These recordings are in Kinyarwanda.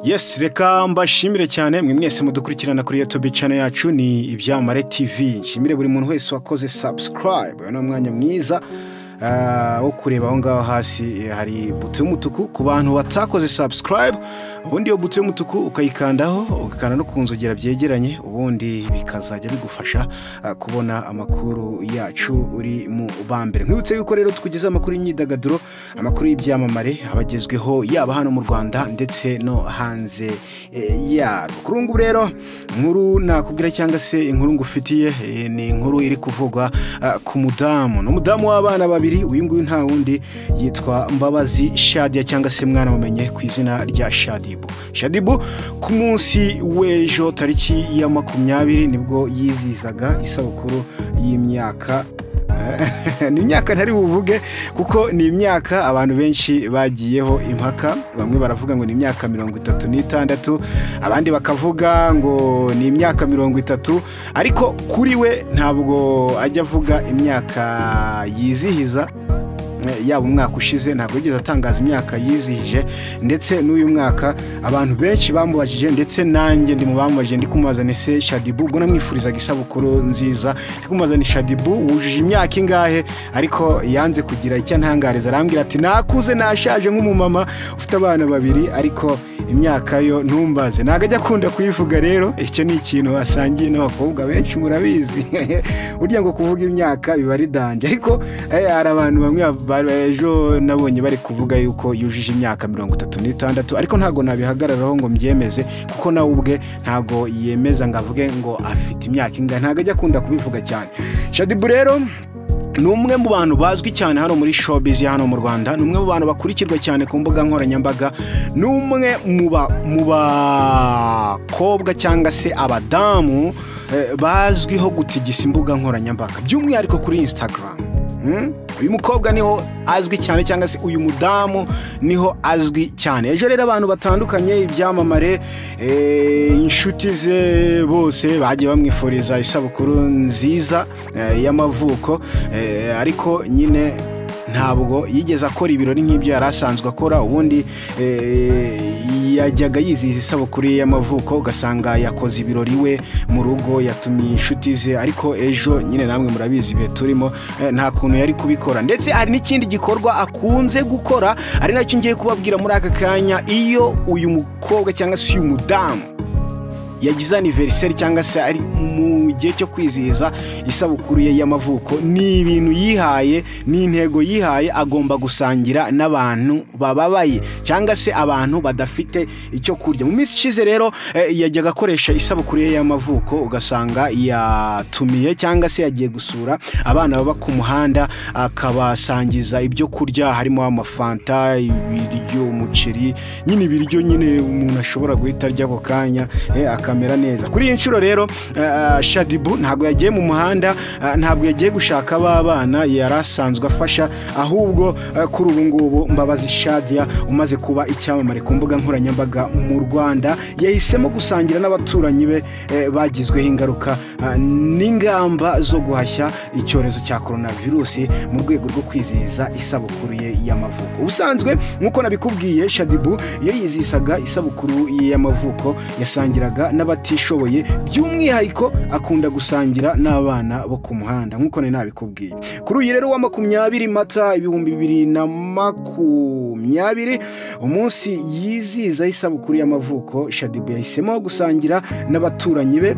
Yes reka mbashimire cyane mwe mwese mudukurikirana kuri YouTube channel yacu ni Ibyamare TV. Nshimire buri muntu wese wakoze subscribe. Uyu ni umwanya mwiza ah, wo kureba aho ngaho hasi eh, hari buto y'umutuku ku bantu batakoze subscribe ubundi iyo buto y'umutuku ukayikandaho ugakanda no ku nzogera byegeranye ubundi bikazajya bigufasha ah, kubona amakuru yacu uri mu bambere nkwibutse yuko rero tukugezaho amakuru y'imyidagaduro amakuru y'ibyamamare abagezweho yaba hano mu rwanda ndetse no hanze eh, yarwo kuri ubu ngubu rero inkuru nakubwira cyangwa se inkuru ngufitiye eh, ni inkuru iri kuvugwa ah, ku mudamu ni umudamu w'abana babiri uyu nguyu nta wundi yitwa mbabazi shadia cyangwa se mwana mumenye ku izina rya shadibu shadibu ku munsi w'ejo tariki ya makumyabiri nibwo yizihizaga isabukuru y'imyaka ni imyaka ntari buvuge kuko ni imyaka abantu benshi bagiyeho impaka bamwe baravuga ngo ni imyaka mirongo itatu n'itandatu abandi bakavuga ngo ni imyaka mirongo itatu ariko kuri we ntabwo ajya avuga imyaka yizihiza yaba umwaka ushize ntabwo yigeze atangaza imyaka yizihije ndetse n'uyu mwaka abantu benshi bamubajije ndetse nanjye ndi mu bamubajije ndi kumubazana ese shadibu ubwo namwifurizaga isabukuru nziza ndi kumubazana shadibu wujuje imyaka ingahe ariko yanze kugira icyo antangariza arambwira ati nakuze nashaje nk'umumama ufite abana babiri ariko imyaka yo ntumbaze ntabwo ajya akunda kuyivuga rero icyo ni ikintu asangiye n'abakobwa benshi murabizi burya ngo kuvuga imyaka biba ari danje ariko eh, hari abantu bamwe ba- ba- ejo nabonye bari kuvuga yuko yujuje imyaka mirongo itatu n'itandatu ariko ntabwo nabihagararaho ngo mbyemeze kuko nawe ubwe ntabwo yemeza ngo avuge ngo afite imyaka ingahe ntabwo ajya akunda kubivuga cyane shadibu rero ni umwe mu bantu bazwi cyane hano muri showbiz ya hano mu Rwanda ni umwe mu bantu bakurikirwa cyane ku mbuga nkoranyambaga ni umwe mu ba- mu bakobwa cyangwa se abadamu eh, bazwiho gutigisa imbuga nkoranyambaga by'umwihariko kuri Instagram Mm? uyu mukobwa niho azwi cyane cyangwa se uyu mudamu niho azwi cyane ejo rero abantu batandukanye ibyamamare eh, inshuti ze bose bagiye bamwifuriza isabukuru nziza eh, y'amavuko eh, ariko nyine ntabwo yigeze akora ibirori nk'ibyo yari asanzwe akora ubundi eh, yajyaga yizihiza isabukuru ye y'amavuko ugasanga yakoze ibirori we mu rugo yatumiye inshuti ze ariko ejo nyine namwe murabizi ibihe turimo eh, nta kuntu yari kubikora ndetse hari n'ikindi gikorwa akunze gukora ari nacyo ngiye kubabwira muri aka kanya iyo uyu mukobwa cyangwa se uyu mudamu yagize aniveriseri cyangwa se ari mu gihe cyo kwizihiza isabukuru ye y'amavuko ni ibintu yihaye ni intego yihaye agomba gusangira n'abantu bababaye cyangwa se abantu badafite icyo kurya mu minsi ishize rero eh, yajyaga akoresha isabukuru ye y'amavuko ugasanga yatumiye cyangwa se yagiye gusura abana baba ku muhanda akabasangiza ibyo kurya harimo amafanta ibiryo umuceri nyine ibiryo nyine umuntu ashobora guhita arya ako kanya eh, akamera neza kuri iyi nshuro rero eh, shadibu ntabwo yagiye mu muhanda eh, ntabwo yagiye gushaka abana yari asanzwe afasha ahubwo eh, kuri ubu ngubu mbabazi shadia umaze kuba icyamamare ku mbuga nkoranyambaga mu rwanda yahisemo gusangira n'abaturanyi be eh, bagizweho ingaruka eh, n'ingamba zo guhashya icyorezo cya coronavirusi mu rwego rwo kwizihiza isabukuru ye y'amavuko ubusanzwe nk'uko nabikubwiye shadibu iyo yizihizaga isabukuru ye y'amavuko yasangiraga n'abatishoboye by'umwihariko akunda gusangira n'abana bo ku muhanda nk'uko nari nabikubwiye kuri uyu rero wa makumyabiri mata ibihumbi bibiri na makumyabiri umunsi yizihiza isabukuru y'amavuko shadibu yahisemo gusangira n'abaturanyi be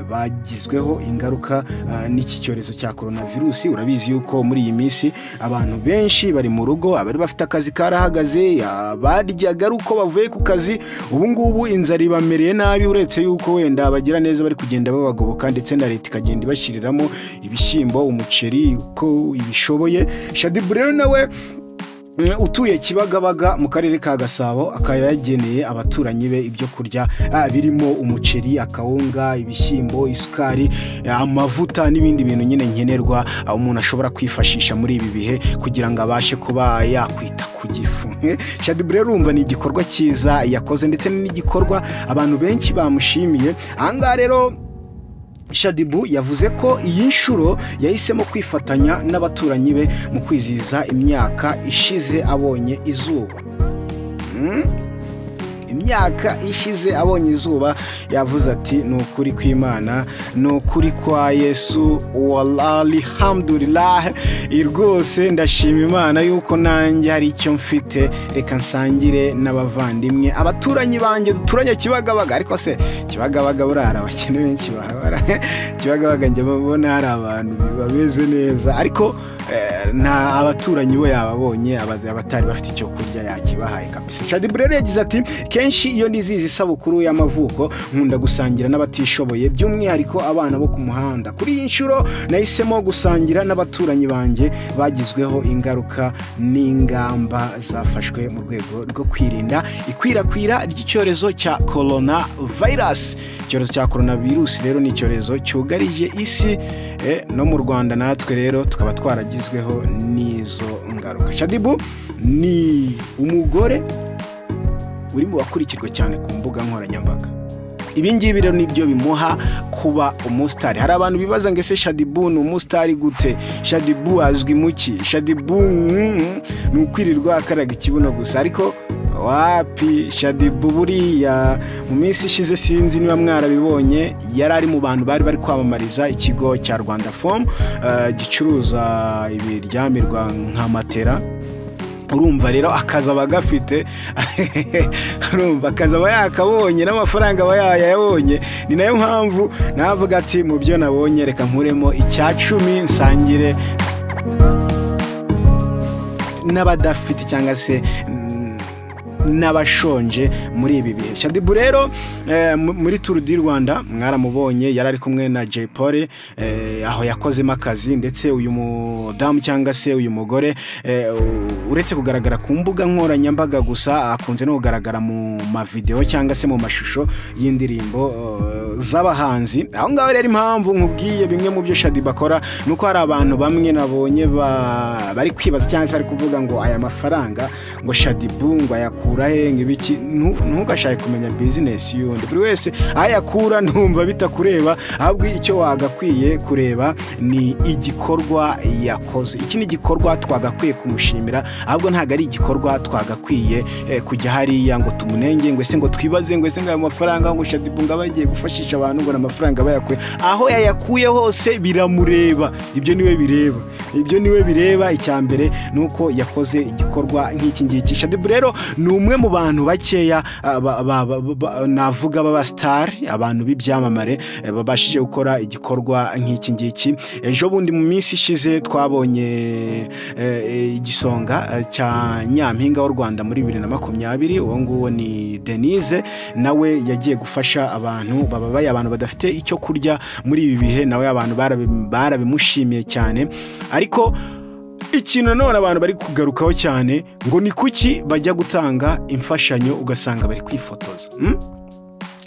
bagizweho ingaruka ah, n'iki cyorezo cya coronavirusi urabizi yuko muri iyi minsi abantu benshi bari mu rugo abari bafite akazi karahagaze abaryaga ari uko bavuye ku kazi ubu ngubu inzara ibamereye nabi uretse yuko wenda abagira neza bari kugenda babagoboka ndetse na leta ikagenda ibashyiriramo ibishyimbo umuceri uko ibishoboye shadibu rero nawe Mm, utuye kibagabaga mu karere ka gasabo akaba yageneye abaturanyi be ibyo kurya ah, birimo umuceri akawunga ibishyimbo isukari ah, amavuta n'ibindi bintu nyine nkenerwa ah, umuntu ashobora kwifashisha muri ibi bihe kugira ngo abashe kuba yakwita ku gifu shadibu rero urumva ni igikorwa cyiza yakoze ndetse n'igikorwa abantu benshi bamushimiye ahangaha rero Shadibu yavuze ko iyi nshuro yahisemo kwifatanya n'abaturanyi be mu kwizihiza imyaka ishize abonye izuba imyaka ishize abonye izuba yavuze ati ni ukuri kw'imana ni ukuri kwa yesu walali hamdurilah rwose ndashima imana yuko nanjye hari icyo mfite reka nsangire n'abavandimwe abaturanyi banjye duturanye kibagabaga ariko se kibagabaga buriya hari abakene benshi bahabara kibagabaga njya babona hari abantu bameze neza ariko eh, nta abaturanyi bo yababonye aba- abatari bafite icyo kurya yakibahaye kabisa shadiburere yagize ati kenshi iyo nizizi isabukuru y'amavuko nkunda gusangira n'abatishoboye by'umwihariko abana bo ku muhanda kuri iyi nshuro nahisemo gusangira n'abaturanyi banjye bagizweho ingaruka n'ingamba zafashwe mu rwego rwo kwirinda ikwirakwira ry'icyorezo cya korona vayirasi icyorezo cya korona virusi rero ni icyorezo cyugarije isi eh, no mu rwanda natwe rero tukaba twaragizweho n'izo ngaruka shadibu ni umugore uri mu bakurikirwa cyane ku mbuga nkoranyambaga ibi ngibi rero nibyo bimuha kuba umusitari hari abantu bibaza ngo ese shadibu ni umusitari gute shadibu azwi mu ki shadibu mm, ni ukwirirwa akaraga ikibuno gusa ariko wapi shadibu buriya mu minsi ishize sinzi niba mwarabibonye yari ari mu bantu bari bari kwamamariza ikigo cya rwanda fomu eh, gicuruza ibiryamirwa nka matera urumva rero akazi aba agafite urumva akazi aba yakabonye n'amafaranga aba yayabonye ni nayo mpamvu navuga ati mu byo nabonye reka nkuremo icya cumi nsangire n'abadafite cyangwa se mm, n'abashonje muri ibi bihe shadibu rero eh, mu- muri turu di rwanda mwaramubonye yari ari kumwe na jay polly eh, aho yakozemo akazi ndetse uyu mudamu cyangwa se uyu mugore eh, u- uretse kugaragara ku mbuga nkoranyambaga gusa akunze no kugaragara mu mavidewo cyangwa se mu mashusho y'indirimbo eh, z'abahanzi aho ngaho rero impamvu nkubwiye bimwe mu byo shadiba akora ni uko hari abantu bamwe nabonye ba- bari kwibaza cyangwa se bari kuvuga ngo aya mafaranga ngo shadibu ngo ayakura he ngo ibiki ntu- ntugashake kumenya bizinesi y'undi buri wese aho ayakura ntumva bitakureba ahubwo icyo wagakwiye kureba ni igikorwa yakoze iki ni igikorwa twagakwiye kumushimira ahubwo ntabwo ari igikorwa twagakwiye eh, kujya hariya ngo tumunenge ngo ese ngo twibaze ngo ese ngo ayo mafaranga ngo shadibu ngo aba agiye gufashisha abantu ngo ni amafaranga bayakuye aho yayakuye hose biramureba ibyo niwe bireba ibyo niwe bireba icya mbere ni uko yakoze igikorwa nk'iki ngiki shadibu rero ni umwe mu bantu bakeya ah, ba- ba- ba- ba- navuga b'abasitari abantu b'ibyamamare eh, babashije gukora igikorwa nk'iki ngiki ejo bundi mu minsi ishize twabonye eh, igisonga eh, cya nyampinga w'u rwanda muri bibiri na makumyabiri uwo nguwo ni denise nawe yagiye gufasha abantu bababaye abantu badafite icyo kurya muri ibi bihe nawe abantu barabi- barabimushimiye cyane ariko ikintu nanone abantu bari kugarukaho cyane ngo ni kuki bajya gutanga imfashanyo ugasanga bari kwifotoza hmm?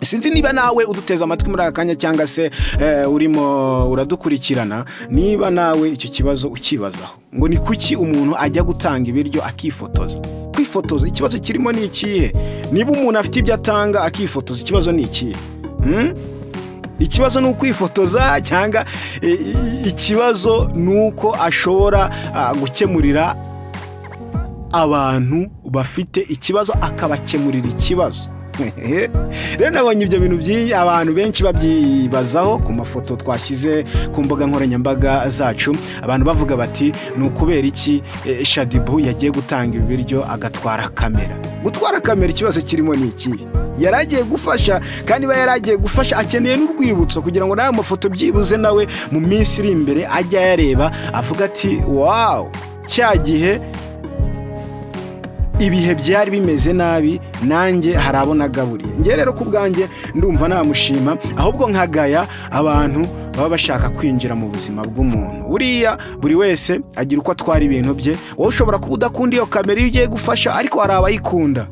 sinzi niba nawe uduteze amatwi muri aka kanya cyangwa se eh, urimo uradukurikirana niba nawe icyo kibazo ukibazaho ngo ni kuki umuntu ajya gutanga ibiryo akifotoza kwifotoza ikibazo kirimo ni ikihe niba umuntu afite ibyo atanga akifotoza ikibazo ni ikihe Hmm? ikibazo ni ukwifotoza cyangwa eh, i- ikibazo ni uko ashobora ah, gukemurira abantu bafite ikibazo akabakemurira ikibazo rero nabonye ibyo bintu by'iyi abantu benshi babyibazaho ku mafoto twashyize ku mbuga nkoranyambaga zacu abantu bavuga bati ni ukubera iki eh, shadibu yagiye gutanga ibi biryo agatwara kamera gutwara kamera ikibazo kirimo ni ikihe yari agiye gufasha kandi iba yari agiye gufasha akeneye n'urwibutso kugira ngo n'ayo mafoto byibuze nawe mu minsi iri imbere ajye ayareba avuga ati wawu cya gihe ibihe byari bimeze nabi nanjye hari abo nagaburiye njye rero ku bwanjye ndumva namushima ahubwo nkagaya abantu baba bashaka kwinjira mu buzima bw'umuntu buriya buri wese agira uko atwara ibintu bye wowe ushobora kuba udakunda iyo kamera iyo ugiye gufasha ariko hari abayikunda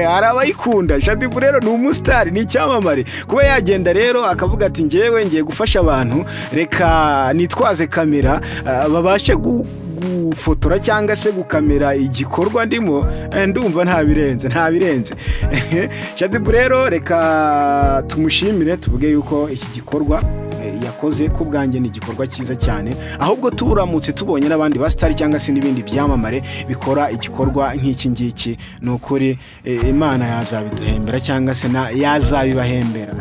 hari abayikunda shadibu rero ni umusitari ni icyamamare kuba yagenda rero akavuga ati ngewe ngiye gufasha abantu reka nitwaze kamera ah, babashe gu- gufotora cyangwa se gukamera igikorwa ndimo eh, ndumva nta birenze nta birenze shadibu rero reka tumushimire tuvuge yuko iki gikorwa eh, yakoze ku bwanjye ni igikorwa cyiza cyane ahubwo turamutse tubonye n'abandi basitari cyangwa se n'ibindi byamamare bikora igikorwa nk'iki ngiki ni ukuri eh, imana yazabiduhembera cyangwa se na yazabibahembera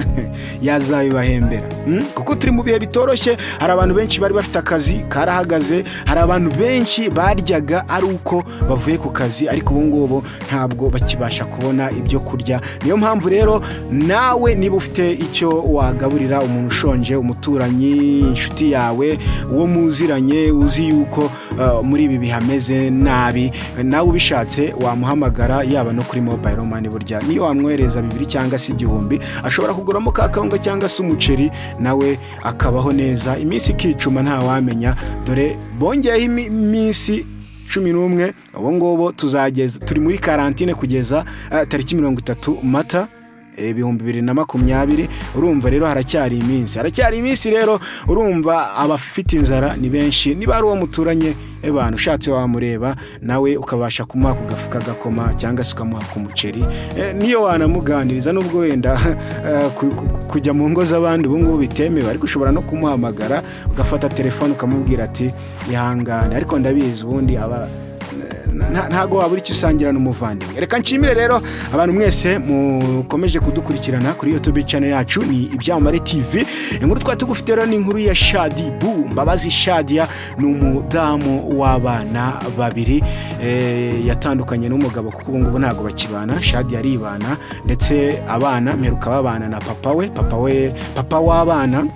yazabibahembera Hmm? kuko turi mu bihe bitoroshye hari abantu benshi bari bafite akazi karahagaze hari abantu benshi baryaga ari uko bavuye ku kazi ariko ubu ngubu ntabwo bakibasha kubona ibyo kurya niyo mpamvu rero nawe niba ufite icyo wagaburira umuntu ushonje umuturanyi inshuti yawe uwo muziranye uzi yuko uh, muri ibi bihameze nabi nawe ubishatse wamuhamagara yaba no kuri mobile money burya niyo wamwohereza bibiri cyangwa se igihumbi ashobora kuguramo ka kawunga cyangwa se umuceri nawe akabaho neza iminsi ikicuma ntawamenya dore bongeyeho imi- iminsi cumi n'umwe ubu ngubu tuzageza turi muri karantine kugeza eh, tariki mirongo itatu mata ibihumbi bibiri na makumyabiri urumva rero haracyari iminsi haracyari iminsi rero urumva abafite inzara ni benshi niba ari uwo muturanye abantu ushatse wamureba nawe ukabasha kumuha ku gafuka gakoma cyangwa se ukamuha ku muceri Eh, niyo wanamuganiriza n'ubwo wenda eh, ku- ku- kujya mu ngo z'abandi ubu ngubu bitemewe ariko ushobora no kumuhamagara ugafata telefone ukamubwira ati ihangane ariko ndabizi ubundi aba nta- ntago wabura icyo usangira n'umuvandimwe reka nshimire rero abantu mwese mukomeje kudukurikirana kuri youtube channel yacu ni ibyamamare tv inkuru twari tugufite rero ni inkuru ya shadi bu mbabazi shadia ni umudamu w'abana babiri eh, yatandukanye n'umugabo kuko ubu ngubu ntabwo bakibana shadia aribana ndetse abana mperuka babana na papa we papa we papa w'abana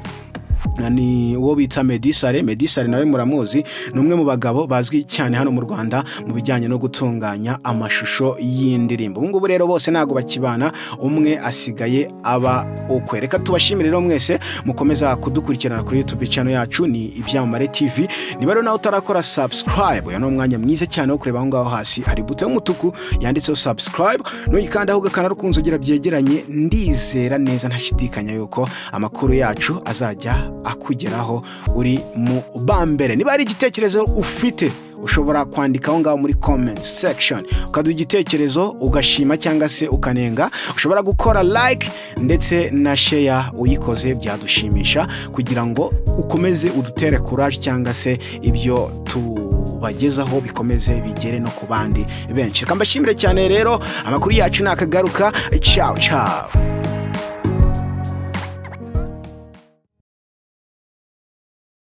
ni uwo bita medisare medisare nawe muramuzi ni umwe mu bagabo bazwi cyane hano mu rwanda mu bijyanye no gutunganya amashusho y'indirimbo ubu ngubu rero bose ntabwo bakibana umwe asigaye aba ukwe reka tubashimire rero mwese mukomeza kudukurikirana kuri youtube channel yacu ni ibyamamare tv niba rero nawe utarakora subscribe uyu ni umwanya mwiza cyane wo kureba aho ngaho hasi hari buto y'umutuku yanditseho subscribe nuyikandaho ugakanda rukunze ugira byegeranye ndizera neza ntashidikanya yuko amakuru yacu azajya akugeraho uri mu bambere niba hari igitekerezo ufite ushobora kwandika aho ngaho muri comment section ukaduha igitekerezo ugashima cyangwa se ukanenga ushobora gukora like ndetse na share uyikoze byadushimisha kugira ngo ukomeze udutere courage cyangwa se ibyo tubagezaho bikomeze bigere no ku bandi benshi reka mbashimire cyane rero amakuru yacu nakagaruka ciao ciao